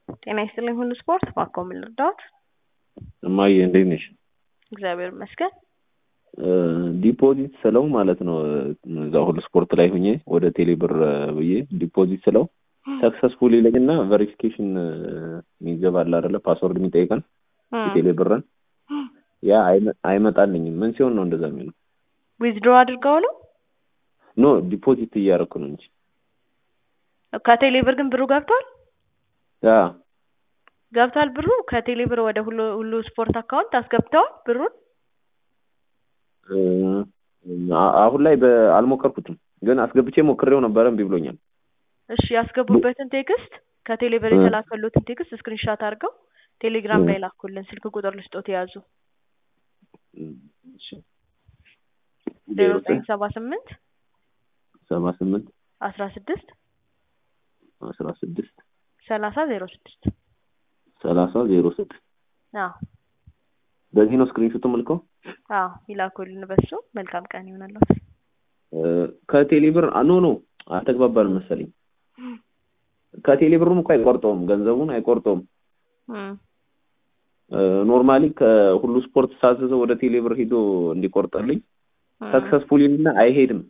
ጤና ይስጥልኝ ሁሉ ስፖርት ባኮ ምን ልርዳዎት? እማዬ እንዴት ነሽ? እግዚአብሔር ይመስገን። ዲፖዚት ስለው ማለት ነው እዛ ሁሉ ስፖርት ላይ ሁኜ ወደ ቴሌብር ብዬ ዲፖዚት ስለው ሰክሰስፉል ይለኝና ቬሪፊኬሽን የሚገባል አይደለ ፓስወርድ የሚጠይቀን የቴሌብርን ያ አይመጣልኝም። ምን ሲሆን ነው እንደዛ የሚለው? ዊዝድሮ አድርገው ነው? ኖ ዲፖዚት እያደረኩ ነው እንጂ ከቴሌብር ግን ብሩ ገብቷል ያ ገብቷል ብሩ ከቴሌብር ወደ ሁሉ ሁሉ ስፖርት አካውንት አስገብተዋል ብሩን አሁን ላይ አልሞከርኩትም፣ ግን አስገብቼ ሞክሬው ነበረ እምቢ ብሎኛል። እሺ ያስገቡበትን ቴክስት ከቴሌብር የተላከሉትን ቴክስት ስክሪንሻት አድርገው ቴሌግራም ላይ ላኩልን። ስልክ ቁጥር ልስጦት የያዙ ዜሮ ዘጠኝ ሰባ ስምንት ሰባ ስምንት አስራ ስድስት አስራ ስድስት ሰላሳ ዜሮ ስድስት ሰላሳ ዜሮ ስድስት አዎ በዚህ ነው ስክሪንሾት ምልከው። አዎ ይላኩልን በሱ። መልካም ቀን ይሆናለት። ከቴሌብር ኖ ኖ አልተግባባንም መሰለኝ። ከቴሌብሩም እኮ አይቆርጠውም፣ ገንዘቡን አይቆርጠውም። ኖርማሊ ከሁሉ ስፖርት ሳዘዘው ወደ ቴሌብር ሂዶ እንዲቆርጠልኝ ሰክሰስፉል እና አይሄድም።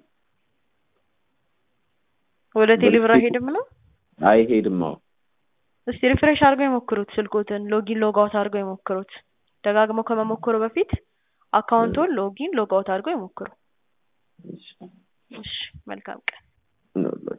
ወደ ቴሌብር አይሄድም ነው አይሄድም። አዎ እስቲ ሪፍሬሽ አድርገው የሞክሩት። ስልኮትን ሎጊን ሎግ አውት አድርገው የሞክሩት። ደጋግመው ከመሞከሩ በፊት አካውንቱን ሎጊን ሎግ አውት አድርገው ይሞክሩ። እሺ መልካም ቀን።